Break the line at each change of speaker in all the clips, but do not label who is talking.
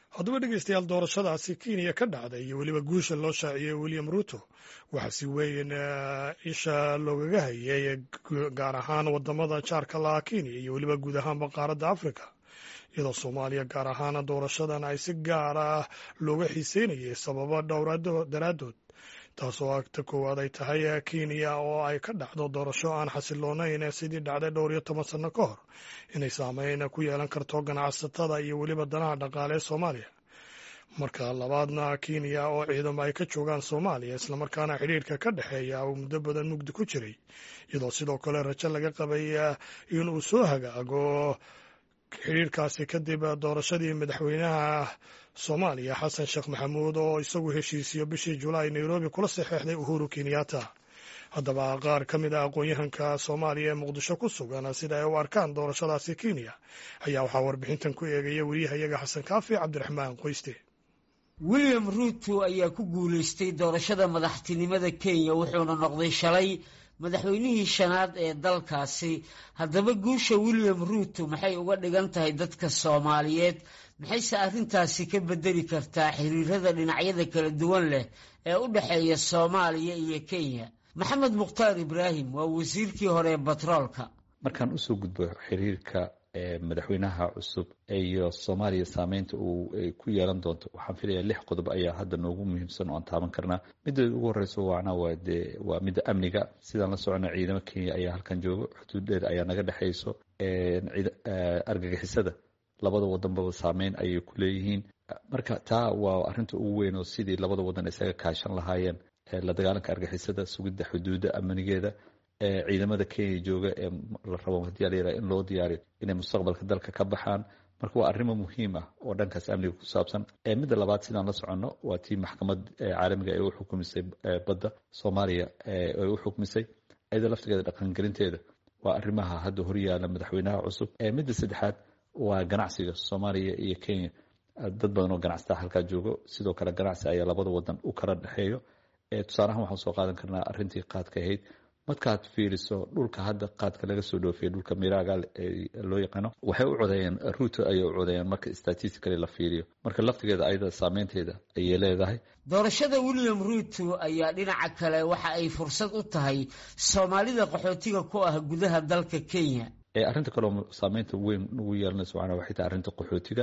haddaba dhegeystayaal doorashadaasi kenya ka dhacday iyo weliba guusha loo shaaciyey william ruto waxaa si weyn isha loogaga hayay gaar ahaan wadamada jaarka laha kenya iyo weliba guud ahaanba qaaradda africa iyadoo soomaaliya gaar ahaan doorashadan ay si gaar ah looga xiiseynayay sababo dhowr daraaddood taasoo agta koowaad ay tahay kenya oo ay ka dhacdo doorasho aan xasiloonayn sidii dhacday dhowr iyo toban sanno ka hor inay saameyn ku yeelan karto ganacsatada iyo weliba danaha dhaqaale ee soomaaliya marka labaadna kenya oo ciidamo ay ka joogaan soomaaliya islamarkaana xidhiirka ka dhexeeya uu muddo badan mugdi ku jiray iyadoo sidoo kale rajo laga qabay in uu soo hagaago xidhiirkaasi kadib doorashadii madaxweynaha soomaaliya xasan sheekh maxamuud oo isagu heshiisiyo bishii julaay nairobi kula saxeexday uhuru kenyatta haddaba qaar ka mid ah aqoon-yahanka soomaaliya ee muqdisho ku sugan sida ay u arkaan doorashadaasi kenya ayaa waxaa warbixintan ku eegaya weriyahayaga xasan kaafi cabdiraxmaan qoyste
william ruuto ayaa ku guulaystay doorashada madaxtinimada kenya wuxuuna noqday shalay madaxweynihii shanaad ee dalkaasi haddaba guusha william ruuto maxay uga dhigan tahay dadka soomaaliyeed maxayse arrintaasi ka bedeli kartaa xiriirada dhinacyada kala duwan leh ee u dhexeeya soomaaliya iyo kenya maxamed mukhtaar ibraahim waa wasiirkii hore ee batroolka
markaan usoo gudbo xiriirka madaxweynaha cusub iyo soomaaliya saameynta uu ku yeelan doonto waxaan filaya lix qodob ayaa hadda noogu muhiimsan oo aan taaban karnaa midda ugu horeyso waana waa de waa midda amniga sidaan la socona ciidamo kenya ayaa halkan joogo xuduudeeda ayaa naga dhexeyso argagixisada labada wadanbaba saameyn ayay ku leeyihiin marka taa waa arinta ugu weyn oo sidii labada wadan isaga kaashan lahaayeen la dagaalanka argixisada sugidda xuduudda amnigeeda ciidamada kenya jooga ee la rabo hadii layiraha in loo diyaariyo inay mustaqbalka dalka ka baxaan marka waa arrimo muhiim ah oo dhankaas amniga ku saabsan midda labaad sidaan la soconno waa tii maxkamad caalamiga ee u xukumisay badda soomaaliya ay u xukumisay iyada laftigeeda dhaqangelinteeda waa arrimaha hadda horyaala madaxweynaha cusub midda saddexaad waa ganacsiga soomaaliya iyo kenya dad badan oo ganacsataa halkaa joogo sidoo kale ganacsi ayaa labada wadan u kala dhexeeyo tusaalahaan waxaan soo qaadan karnaa arrintii qaadka ahayd markaad fiiriso dhulka hadda qaadka laga soo dhoofiyay dhulka miraaga loo yaqaano waxay u codeeyeen ruuto ayay u codeeyeen marka statistically la fiiriyo marka laftigeeda ayada saameynteeda ayay leedahay
doorashada william ruuto ayaa dhinaca kale waxa ay fursad u tahay soomaalida qaxootiga ku ah gudaha dalka kenya
arrinta kaleo saameynta weyn ugu yeelanayso waana waxay tahay arrinta qaxootiga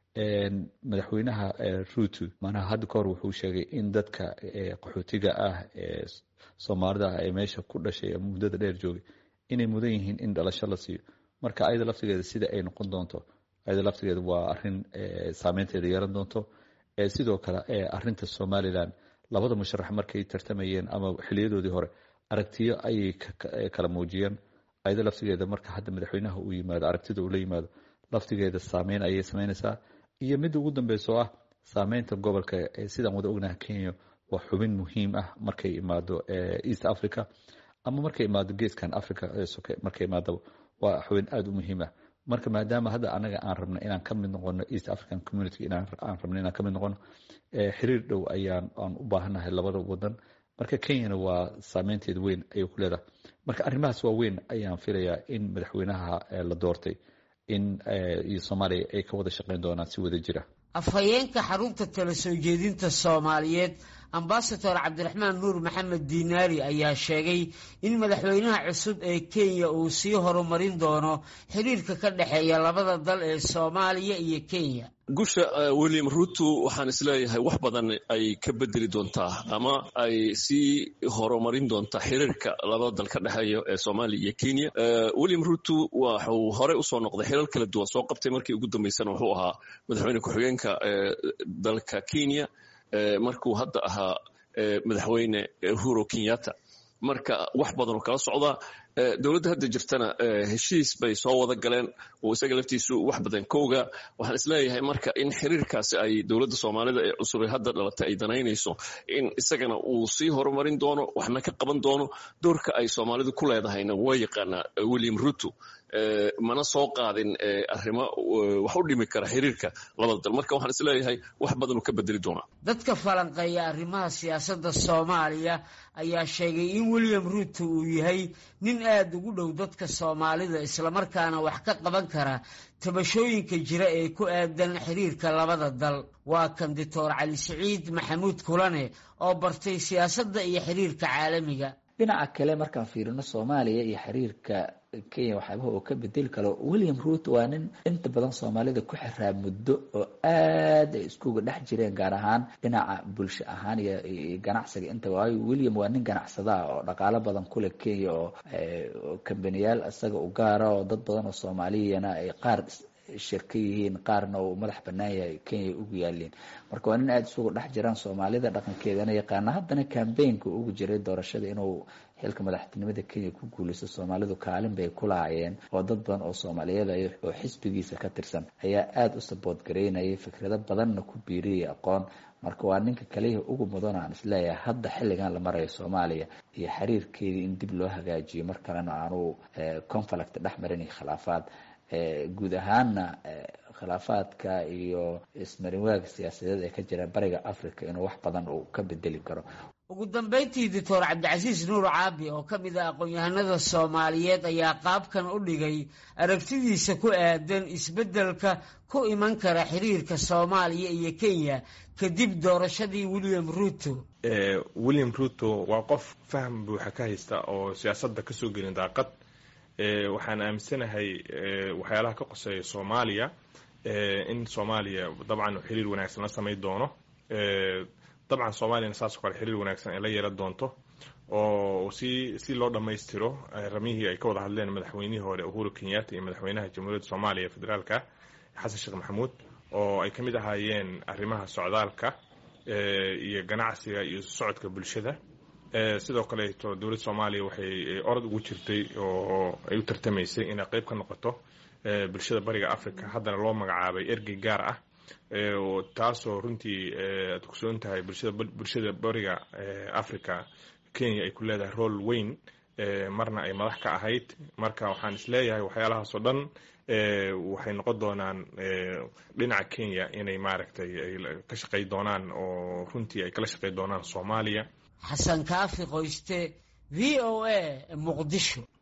madaxweynaha ruuto manaha hadda kahor wuxuu sheegay in dadka qaxootiga ah ee soomaalida ah ee meesha ku dhashay ee muddada dheer joogay inay mudan yihiin in dhalasho la siiyo marka ayada laftigeeda sida ay noqon doonto ayada laftigeeda waa arin saameynteeda yeelan doonto sidoo kale arinta somalilan labada musharax markay tartamayeen ama xiliyadoodii hore aragtiyo ayay kala muujiyeen ayada laftigeeda marka hadda madaxweynaha uu yimaado aragtida uu la yimaado laftigeeda saameyn ayay sameynaysaa iyo midda ugu dambeyso ah saameynta gobolka sidaan wada ognaha kenya waa xubin muhiim ah markay imaado east africa ama markay imaado geeskan africa soke markay imaadaba waa xubin aada u muhiim ah marka maadaama hadda anaga aan rabno inaan ka mid noqono east african community aan rabno inaan ka mid noqono xiriir dhow ayaan aan u baahannahay labada wadan marka kenyana waa saameynteeda weyn ayay ku leedahay marka arrimahaas waa weyn ayaan filayaa in madaxweynaha la doortay in iyo soomaaliya ay ka wada shaqeyn doonaan si wada jira
afhayeenka xarunta tala soo jeedinta soomaaliyeed ambasador cabdiraxmaan nuur maxamed diinaari ayaa sheegay in madaxweynaha cusub ee kenya uu sii horumarin doono xiriirka ka dhexeeya labada dal ee soomaaliya iyo kenya
gusha william ruto waxaan isleeyahay wax badan ay ka bedeli doontaa ama ay sii horumarin doontaa xiriirka labada dal ka dhexeeya ee soomaaliya iyo kenya william ruto waxuu horey usoo noqday xilal kala duwan soo qabtay markii ugu dambeysana wuxuu ahaa madaxweyne ku-xigeenka dalka kenya markuu hadda ahaa madaxweyne uhuru kenyatta marka wax badanoo kala socdaa dowladda hadda jirtana heshiis bay soo wada galeen oo isaga laftiisu wax badan ka ogaa waxaan isleeyahay marka in xiriirkaasi ay dowladda soomaalida ee cusubay hadda dhalatay ay danaynayso in isagana uu sii horumarin doono waxna ka qaban doono doorka ay soomaalidu ku leedahayna waa yaqaanaa william ruto mana soo qaadin arrimo wax u dhimi kara xiriirka labada dal marka waxaan isleeyahay wax badanuu ka bedeli doonaa
dadka falanqeeya arrimaha siyaasadda soomaaliya ayaa sheegay in william ruto uu yahay nin aada ugu dhow dadka soomaalida islamarkaana wax ka qaban kara tabashooyinka jira ee ku aadan xiriirka labada dal waa kan doctor cali siciid maxamuud kulane oo bartay siyaasadda iyo xiriirka caalamiga
dhinaca kale markaan fiirino soomaaliya iyo xiriirka kenya waxyaabaha oo ka bedeli karo william ruut waa nin inta badan soomaalida ku xiraa muddo oo aad ay iskuga dhex jireen gaar ahaan dhinaca bulsho ahaan iyo ganacsiga inta waayo william waa nin ganacsada ah oo dhaqaalo badan kule kenya oo kambaniyaal isaga u gaara oo dad badan oo soomaaliyana ay qaar shirka yihiin qaarna uu madax banaan yahay kenya ugu yaaliin marka waa nin aada isugu dhex jiraan soomaalida dhaqankeedana yaqaana haddana cambaynka ugu jiray doorashada inuu xilka madaxtinimada kenya ku guuleysto soomaalidu kaalin bay ku lahaayeen oo dad badan oo soomaaliyeed oo xisbigiisa ka tirsan ayaa aada u sabood gareynayay fikrado badanna ku biiriyay aqoon marka waa ninka kaliya ugu mudan aan isleeyahay hadda xilligan la marayo soomaaliya iyo xiriirkeedii in dib loo hagaajiyo mar kalena aanu conflict dhex marin iyo khilaafaad guud ahaanna khilaafaadka iyo ismarinwaaga siyaasadeed ee ka jira bariga africa inuu wax badan uu ka bedeli karo
ugu dambeyntii doctor cabdicasiis nuur caabi oo ka mid ah aqoon-yahanada soomaaliyeed ayaa qaabkan u dhigay aragtidiisa ku aadan isbeddelka ku iman kara xiriirka soomaaliya iyo kenya kadib doorashadii william ruto
william ruto waa qof faham buuxa ka haysta oo siyaasadda kasoo gelin daaqad waxaan aaminsanahay waxyaalaha ka qoseeya soomaaliya in soomaaliya dabcan xiriir wanaagsan la samayn doono dabcan soomaaliyana saasoo kale xiriir wanaagsan ay la yeelan doonto oo si si loo dhammaystiro ramihii ay ka wada hadleen madaxweynihii hore uhuru kenyatta iyo madaxweynaha jamhuuriyadda soomaaliya federaalka xasan sheekh maxamuud oo ay ka mid ahaayeen arrimaha socdaalka iyo ganacsiga iyo socodka bulshada sidoo kaleeto dowladda soomaaliya waxay orod ugu jirtay oo ay u tartamaysay inay qeyb ka noqoto bulshada bariga africa haddana loo magacaabay ergey gaar ah taasoo runtii aad kusoon tahay bulshada bariga africa kenya ay ku leedahay rool weyn marna ay madax ka ahayd marka waxaan isleeyahay waxyaalahaasoo dhan waxay noqon doonaan dhinaca kenya inay maaragtay ay ka shaqey doonaan oo runtii ay kala shaqey doonaan soomaaliya
xasan kaafi qoyste v o a muqdisho